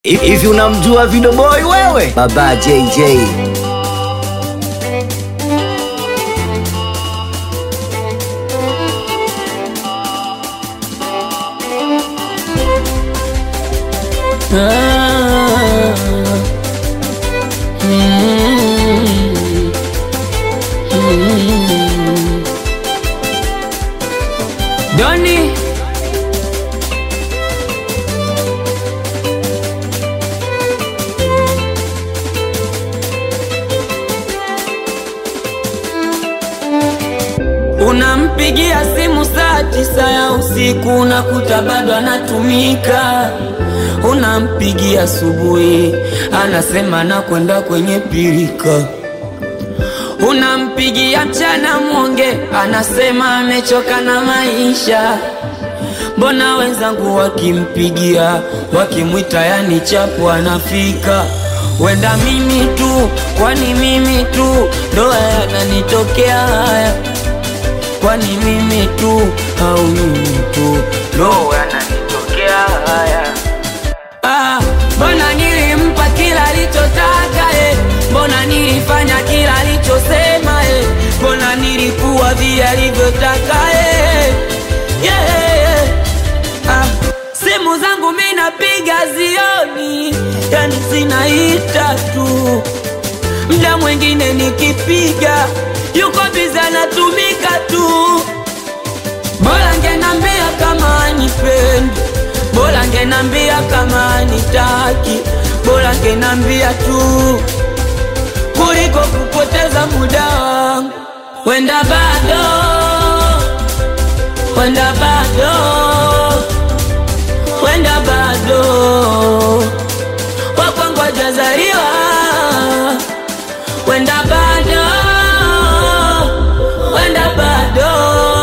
Hivi unamjua Video Boy wewe? Baba JJ. Doni Unampigia simu saa tisa ya usiku unakuta bado anatumika. Unampigia asubuhi anasema nakwenda kwenye pirika. Unampigia mchana mwonge anasema amechoka na maisha. Mbona wenzangu wakimpigia wakimwita, yani chapu anafika. Wenda mimi tu, kwani mimi tu ndo yananitokea haya? Kwani mimi tu au mimi tu ndo yananitokea haya? Ah, mbona nilimpa kila alichotaka eh? Mbona nilifanya kila alichosema eh? Mbona nilikuwa vile alivyotaka eh? yeah, yeah. Ah, simu zangu mi napiga zioni, yani zinaita tu. Mda mwingine nikipiga yuko bizi anatumika tu. Bora ngenambia kama anipendi, bora ngenambia kama anitaki, bora ngenambia tu kuliko kupoteza muda wangu. Wenda bado, wenda bado, wenda bado wakwangu hajazaliwa, wenda bado, wenda bado,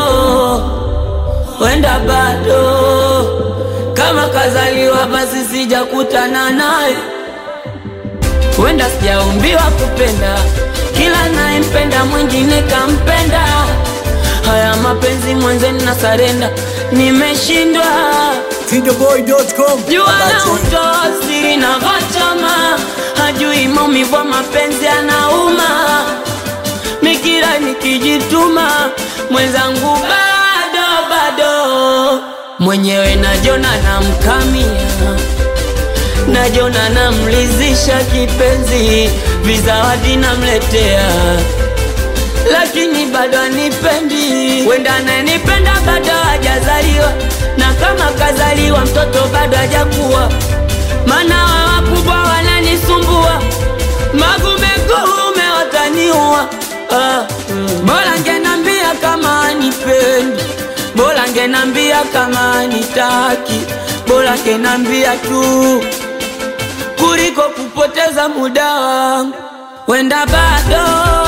wenda bado kama kazaliwa basi sijakutana naye, wenda sijaumbiwa kupenda, kila nayempenda mwingine kampenda. Haya mapenzi mwenzeni na sarenda, nimeshindwa Videoboy.com jua na utoa siri na vachama, hajui maumivu ya mapenzi anauma. Mikira nikijituma, mwenzangu bado bado, mwenyewe najona namkamia, najona namlizisha kipenzi, vizawadi namletea lakini bado anipendi. Wenda ananipenda bado hajazaliwa, na kama kazaliwa mtoto bado hajakuwa, maana wa wakubwa wananisumbua, magumegume wataniua. Ah, mm. Bora ngenambia kama anipendi, bora ngenambia kama anitaki, bora ngenambia tu kuliko kupoteza muda wangu. Wenda bado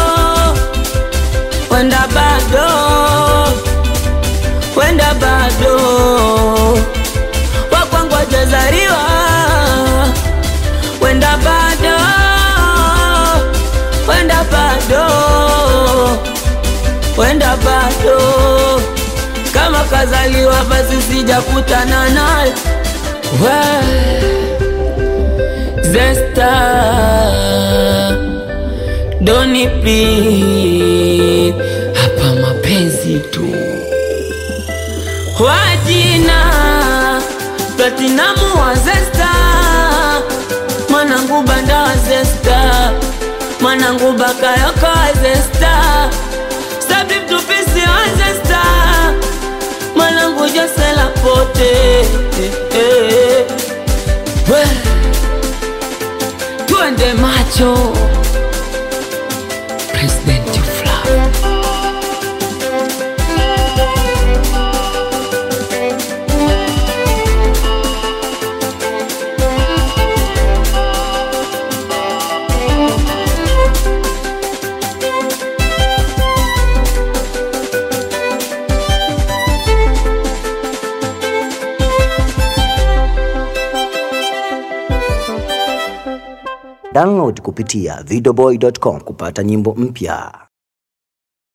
wenda bado, wenda bado wakwangu hajazaliwa, wenda bado, wenda bado, wenda bado kama kazaliwa basi sijakutana naye We, Zesta Doni please, hapa mapenzi tu. Wajina Platinamu wa Zesta, mwanangu Banda wa Zesta, mwanangu Bakayoko wa Zesta, Sabri Mtupisi wa Zesta, mwanangu Josela Pote eh, eh. We, Tuende macho President Fly. Download kupitia videoboy.com kupata nyimbo mpya.